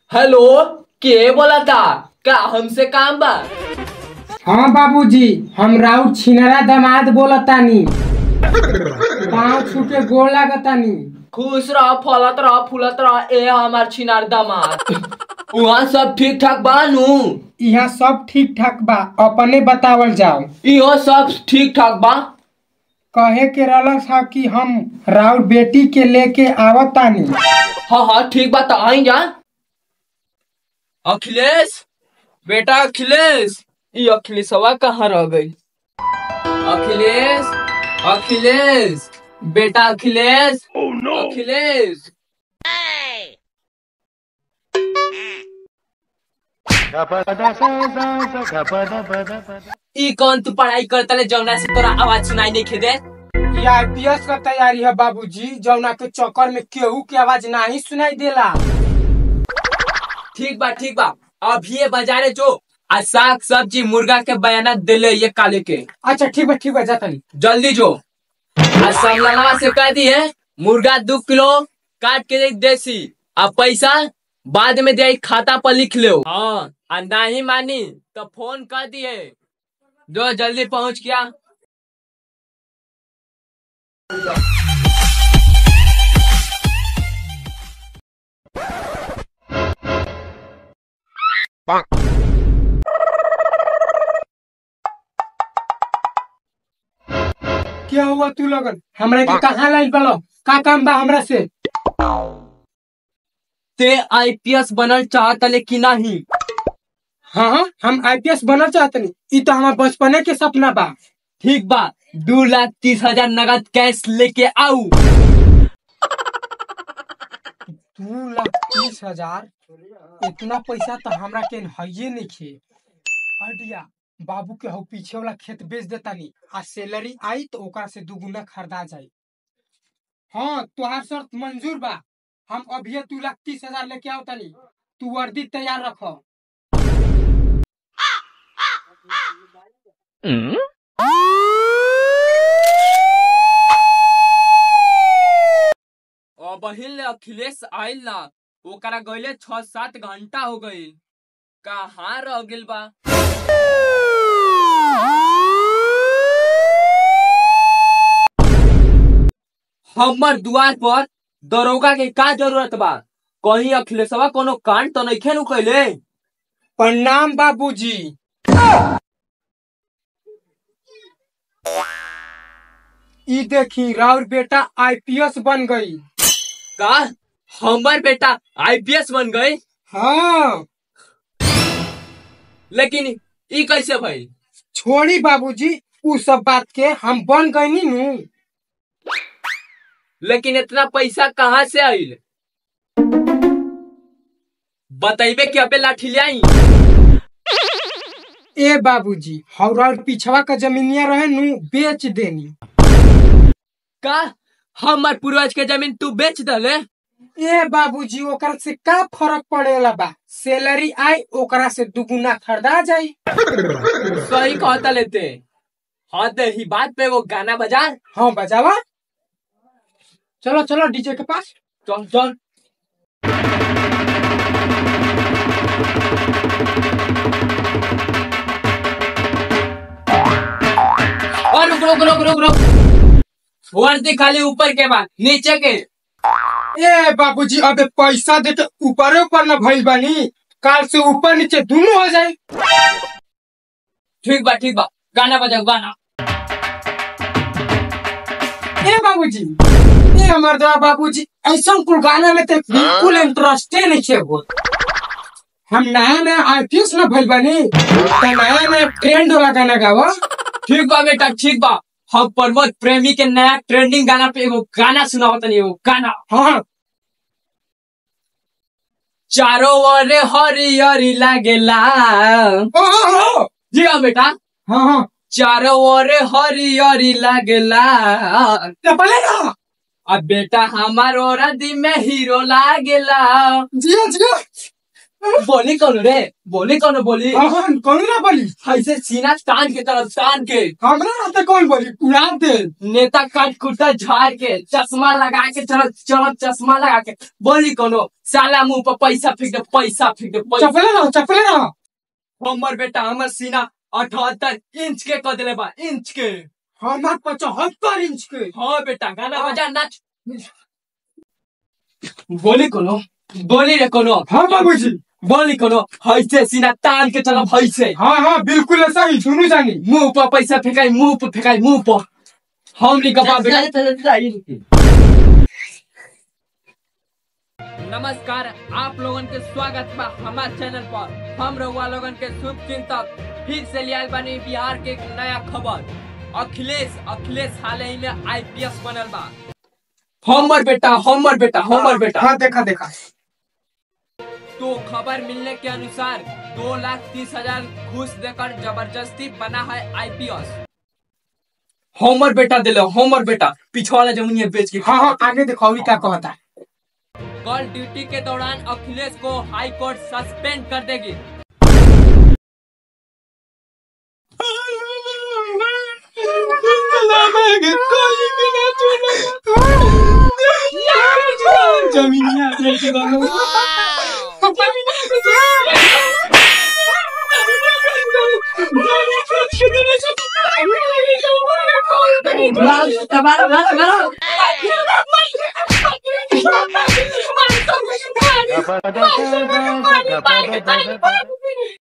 Hello के बोला था का हमसे काम बा हाँ बाबूजी हम राउत छिनरा दामाद बोलतानी पाँव छूटे गोड़ लागतानी खुश रह फलत रह फूलत रह ए हमार छिनार दामाद वहाँ सब ठीक ठाक बा नू यहाँ सब ठीक ठाक बा अपने बतावल जाओ इहो सब ठीक ठाक बा कहे के रहलस हा कि हम राउत बेटी के लेके आवतानी हाँ हाँ ठीक बा तो आई जा अखिलेश बेटा अखिलेश ये अखिलेशवा कहाँ रह गई अखिलेश अखिलेश बेटा अखिलेश अखिलेश ई कौन तू पढ़ाई करता ले जौना से तोरा आवाज सुनाई नहीं खेदे ये आईपीएस का तैयारी है बाबूजी जौना के चक्कर में केहू की आवाज नहीं सुनाई देला ठीक बा ठीक बा अभी ये बाजारे जो आ साग सब्जी मुर्गा के बयाना दिले ये काले के अच्छा ठीक बा ठीक बा जातानी जल्दी जो आ समलनवा से कह दी है मुर्गा दो किलो काट के दे देसी आ पैसा बाद में दे खाता पर लिख लो हाँ आ नहीं मानी तो फोन कर दिए जो जल्दी पहुंच गया क्या हुआ तू लगन हमरा के कहाँ लाइल बलो का काम बा हमरा से ते आईपीएस बनल चाहत लेकिन नहीं हाँ हाँ हम आईपीएस बनना चाहतनी ई तो हमार बचपने के सपना बा ठीक बा दो लाख तीस हजार नगद कैश लेके आऊ दू लाख तीस हजार इतना पैसा तो हमरा के हइये नहीं खे अडिया बाबू के हो पीछे वाला खेत बेच देतानी आ सैलरी आई तो ओकरा से दुगुना खरीदा जाई हाँ तुहार शर्त मंजूर बा हम अभी दू लाख तीस हजार लेके आओ तनी तू वर्दी तैयार रखो और बहिन ले अखिलेश आइल ना ओकरा गईले छह सात घंटा हो गई कहाँ रह गेल बा हमर द्वार पर दरोगा के का जरूरत बा कहीं अखिलेशवा कोनो कांड तो नहीं नु कैले प्रणाम बाबूजी ई देखी राउर बेटा आईपीएस बन गई का हमर बेटा आईपीएस बन गई हाँ लेकिन ई कैसे भइल छोड़ी बाबूजी उ सब बात के हम बन गई नु लेकिन इतना पैसा कहाँ से आइल बतैबे कि अबे लाठी ले आई ए बाबूजी हौरा पिछवा का जमीनिया रहे नु बेच देनी का हमर पूर्वज के जमीन तू बेच दले ए बाबूजी ओकरा से का फर्क पड़ेला बा सैलरी आई ओकरा से दुगुना खरीदा जाई सही कहता लेते हाँ दे ही बात पे वो गाना बजा हाँ बजावा चलो चलो डीजे के पास चल चल और रुक रुक रुक रुक रुक वर्दी खाली ऊपर के बाद नीचे के ए बाबूजी अबे पैसा दे के ऊपरे ऊपर न भइल बानी काल से ऊपर नीचे दोनों हो जाए ठीक बा ठीक बा गाना बजाओ गाना ए बाबूजी ए हमर दवा बाबूजी ऐसा कुल गाना में तो बिल्कुल इंटरेस्टे नहीं छे वो हम नया नया आर्टिस्ट न भइल बानी तो नया नया ट्रेंड वाला गाना गावा ठीक बा बेटा ठीक बा हम प्रमोद प्रेमी के नया ट्रेंडिंग गाना पे एगो गाना सुनाओ तनी एगो गाना हाँ चारों ओर हरियरी लागेला हाँ हाँ जी हाँ बेटा हाँ हाँ चारों ओर हरियरी लागेला तो बोले ना अब बेटा हमार औरत में हीरो लागेला जिया जिया बोली कौन रे बोली कौन बोली हाँ कौन ना बोली ऐसे सीना तान के तरफ तान के हमरा रहते कौन बोली उड़ा दे नेता काट कुर्ता झाड़ के चश्मा लगा के चलो चलो चश्मा लगा के बोली कोनो साला मुंह पर पैसा फेंक दे पैसा फेंक दे पैसा चपले रहो चपले रहो हमर बेटा हमर सीना अठहत्तर इंच के कह दिले बा इंच के हमार पचहत्तर इंच के हाँ बेटा गाना बजा नाच बोली कोनो बोली रे कोनो हाँ बाबूजी बोली कोनो ऐसे सीना तान के चलो ऐसे हाँ हाँ बिल्कुल ऐसा ही सुनू जानी मुंह पर पैसा फेंकाई मुंह पर फेंकाई मुंह पर हम नहीं कपा बेटा नमस्कार आप लोगन के स्वागत बा हमारे चैनल पर हम रहुआ लोगन के शुभ चिंतक फिर से लिया बानी बिहार के एक नया खबर अखिलेश अखिलेश हाल ही में आईपीएस बनल बा हमर बेटा हमर बेटा हमर बेटा हाँ देखा देखा तो खबर मिलने के अनुसार दो लाख तीस हजार घूस देकर जबरदस्ती बना है आईपीएस हमर बेटा दिलो हमर बेटा पिछवाड़ा जमुनिया बेच के हाँ हाँ आगे देखो अभी क्या कहता है कल ड्यूटी के दौरान अखिलेश को हाई कोर्ट सस्पेंड कर देगी जमीनिया Gapada, gapada, gapada, gapada.